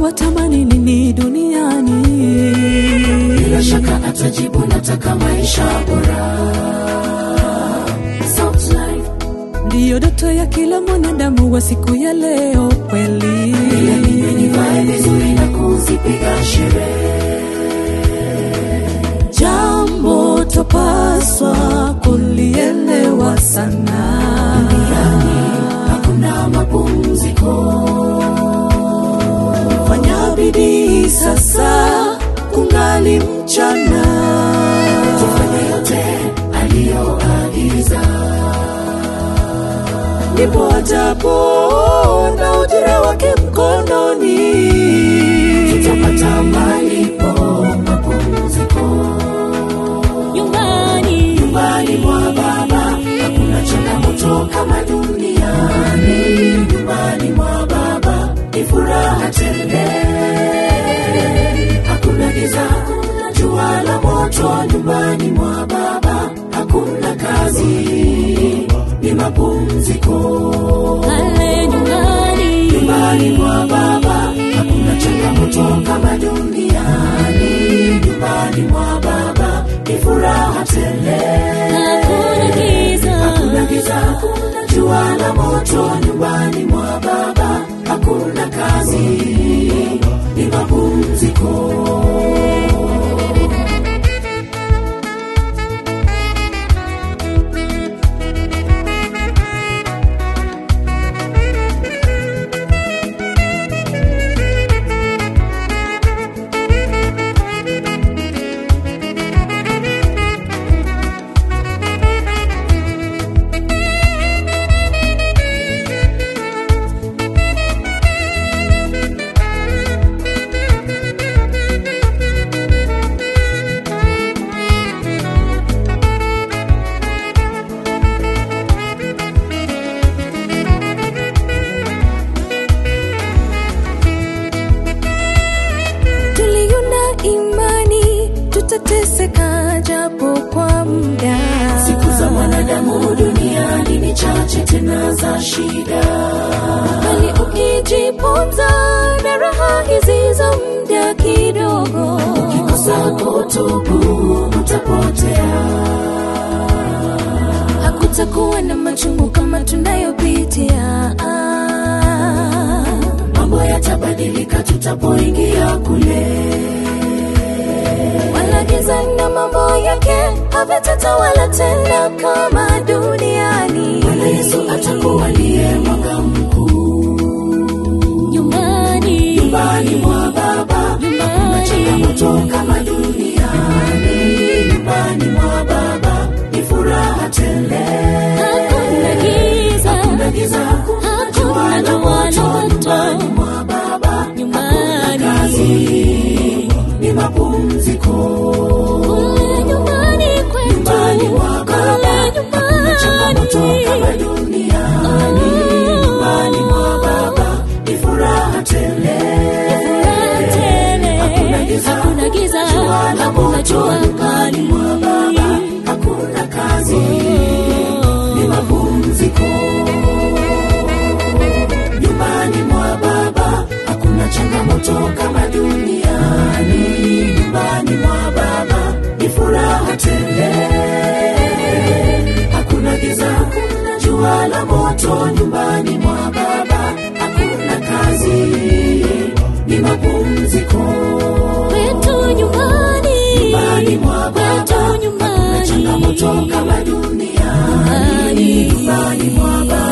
watamani nini duniani bila shaka atajibu nataka maisha bora Soft life. ndiyo doto ya kila mwanadamu wa siku ya leo kweli Bila ninywe nivae vizuri na kuzipiga sherehe jambo topaswa kulielewa sana hakuna mapumziko fanya bidii sasa kungali mchana tufanye yote aliyoagiza ndipo atapona ujira wake mkononi tutapata malipo mapumziko nyumbani nyumbani mwa baba hakuna changamoto kama duniani nyumbani mwa baba ni furaha tele hakuna giza hakuna jua la moto nyumbani mwa baba hakuna kazi ni mapumziko pale nyumbani nyumbani mwa baba hakuna changamoto kama duniani nyumbani mwa baba ni furaha tele hakuna giza hakuna giza hakuna jua la moto nyumbani mwa baba hakuna kazi ni mapumziko tuliona imani tutateseka japo kwa muda siku za mwanadamu duniani ni chache tena za shida bali ukijiponza na raha hizi za muda kidogo ukikosa kutubu utapotea hakutakuwa na machungu kama tunayopitia mambo yatabadilika tutapoingia kule wala giza na mambo yake havitatawala tena kama duniani bwana yesu atakuwa ndiye mwanga mkuu nyumbani nyumbani mwa baba hakuna changamoto kama duniani nyumbani mwa baba ni furaha tele hakuna giza hakuna giza hakuna jua la moto nyumbani mwa baba nyumbani kazi ni mapumziko kule nyumbani kwetu nyumbani mwa baba kule hakuna changamoto kama nyumbani duniani nyumbani mwa baba ni furaha tele furaha tele Hakuna giza, hakuna giza jua la hakuna moto jua nyumbani kali mwa baba hakuna kazi ni mapumziko nyumbani mwa baba hakuna changamoto kama duniani nyumbani mwa baba ni furaha tele hakuna giza hakuna jua la moto nyumbani mwa baba hakuna kazi ni mapumziko kwetu nyumbani nyumbani mwa baba kwetu hakuna nyumbani changamoto kama duniani nyumbani mwa baba